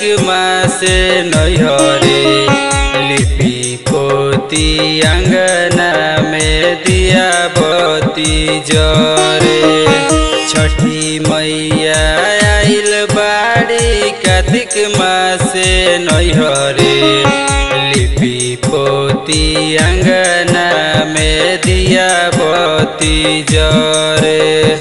मासे नैहरे लिपि पोती अंगना में दिया बती जरे छठी मैया आइल बाड़ी कार्तिक मासे नैहरे लिपि पोती अंगना में दिया बती जरे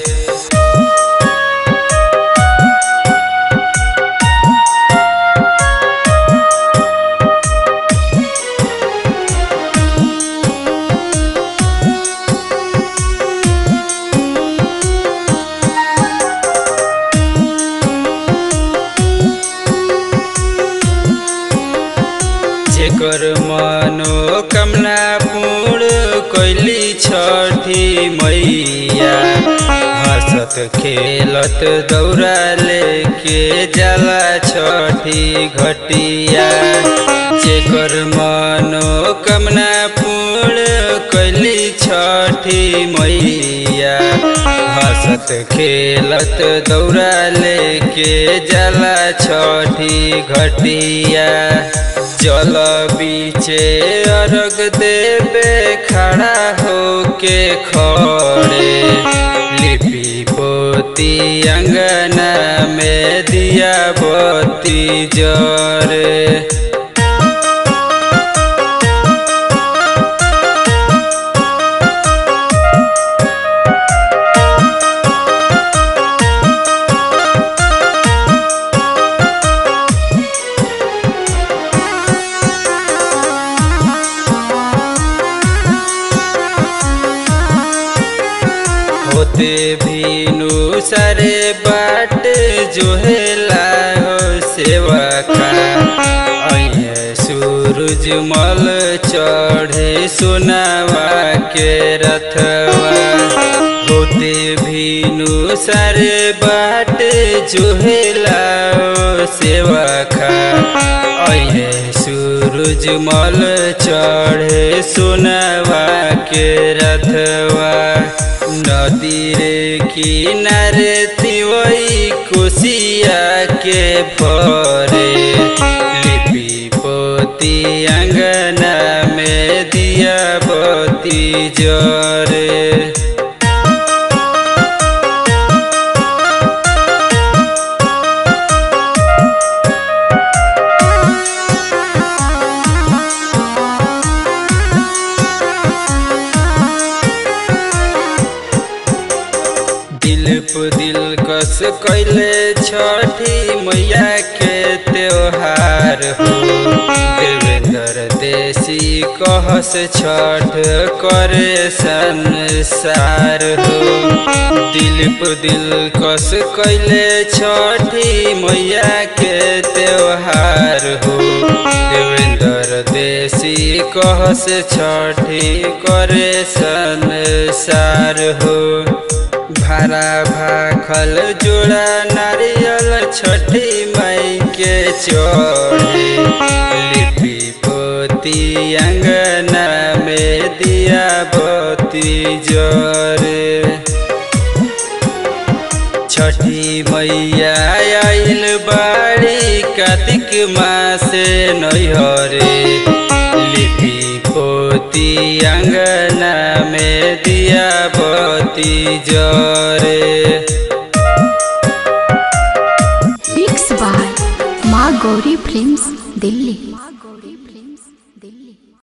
जेकर मनोकामना पूर्ण कैली छठी मैया हंसत खेलत दौरा लेके जाला छठी घटिया जेकर मनोकामना पूर्ण कैली छठी मैया हंसत खेलत दौरा लेके जाला छठी घटिया जल बीचे अर्घ देवे खड़ा होके खड़े लिपि पोती अंगना में दिया बती जरे होते भीनु सारे बाट जो हेला हो सेवा का अये सूरज मल चढ़े सुनावा के रथवा होते भीनु सारे बाट जो हेला हो सेवा का अये सूरज मल चढ़े सुनावा के रथवा नदी रे किनारे तिवई कुशिया के भरे लिपि पोती अंगना में दिया बती जरे दिल पु दिल कस कैले छठी मैया के त्योहार हो देवेंद्र देसी कहस छठ करे संसार हो दिल पु दिल कस कैले छठी मैया के त्योहार हो देवेंद्र देसी कहस छठी करे संसार हो भारा भाखल जोड़ा नारियल छठी माई के चढ़े लिपि पोती अंगना में दिया बती जरे छठी मैया आइल बाड़ी कार्तिक मासे नैहरे लिपि पोती अंगना में दिया बती जरे